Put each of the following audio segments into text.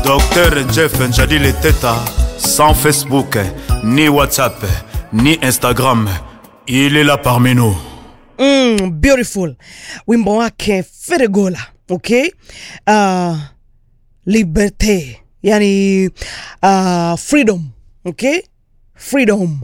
Docteur Jeff Njadili Teta, sans Facebook, ni WhatsApp, ni Instagram, il est là parmi nous. mm, beautiful wimbo wake feregola okay uh, liberte yani uh, freedom okay freedom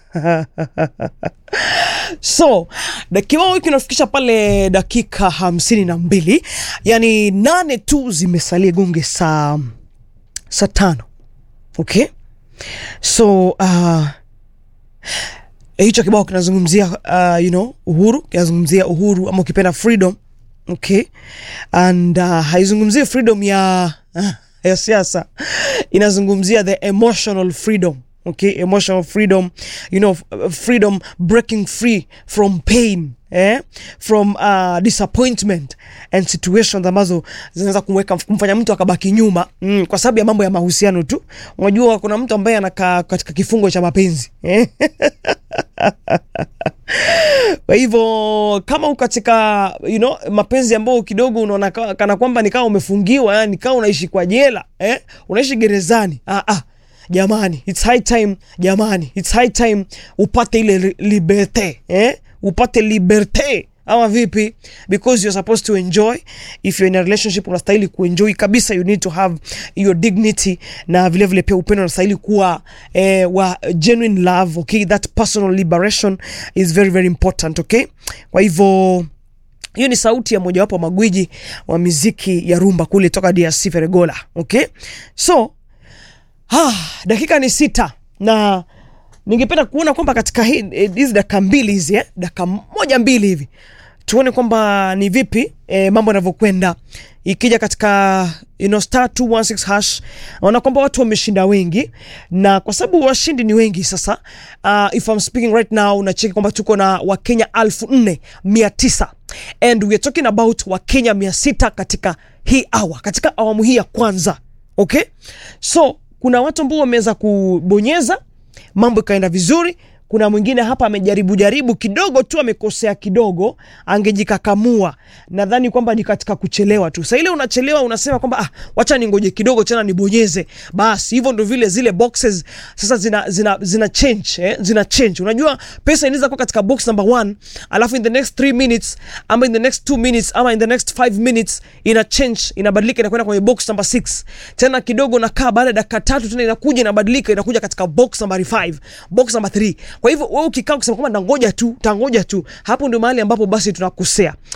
so da- kibao hiki kinafikisha pale dakika hamsini na mbili yani nane tu zimesalia gonge saa saa tano okay so uh, hicho kibao kinazungumzia uh, you know, uhuru kinazungumzia uhuru ama ukipenda freedom okay and uh, haizungumzii freedom ya ya siasa inazungumzia the emotional freedom okay emotional freedom you know f- freedom breaking free from pain eh? from uh, disappointment and situations ambazo zinaweza kumweka kumfanya mtu akabaki nyuma mm, kwa sababu ya mambo ya mahusiano tu unajua kuna mtu ambaye anakaa katika kifungo cha mapenzi eh? kwa hivyo kama uko katika you know, mapenzi ambayo kidogo unaona ka- kana kwamba nikawa umefungiwa yani nikawa unaishi kwa jela eh? unaishi gerezani ah, ah. jamani it's high time jamani it's high time upate ile li- liberte eh? upate liberte ama vipi because you're supposed to enjoy if you're in a relationship unastahili kuenjoy kabisa you need to have your dignity na vile vile pia upendo unastahili kuwa eh, wa genuine love okay that personal liberation is very very important okay kwa hivyo hiyo ni sauti ya mojawapo wa magwiji wa miziki ya rumba kule toka drc feregola okay so ah, dakika ni sita na ningependa kuona kwamba katika hii- eh, hizi dakika mbili hizi eh, dakika moja mbili hivi tuone kwamba ni vipi eh, mambo yanavyokwenda ikija katika you know, star 216 hash naona kwamba watu wameshinda wengi na kwa sababu washindi ni wengi sasa uh, if I'm speaking right now nacheki kwamba tuko na wakenya alfu nne mia tisa and we are talking about wakenya mia sita katika hii awa katika awamu hii ya kwanza okay so kuna watu ambao wameweza kubonyeza mambo ikaenda vizuri kuna mwingine hapa amejaribu jaribu kidogo tu amekosea kidogo angejikakamua nadhani kwamba ni katika kuchelewa tu sa ile unachelewa unasema kwamba ah, wacha ningoje kidogo tena nibonyeze basi hivyo ndo vile zile boxes sasa zina, zina, zina change eh? zina change unajua pesa inaweza kuwa katika box number one alafu in the next 3 minutes ama in the next 2 minutes ama in the next 5 minutes ina change inabadilika inakwenda kwenye box number 6 tena kidogo nakaa baada ya dakika tatu tena inakuja inabadilika inakuja katika box number 5 box number 3 kwa hivyo wewe ukikaa ukisema kwamba nangoja tu tangoja tu hapo ndio mahali ambapo basi tunakosea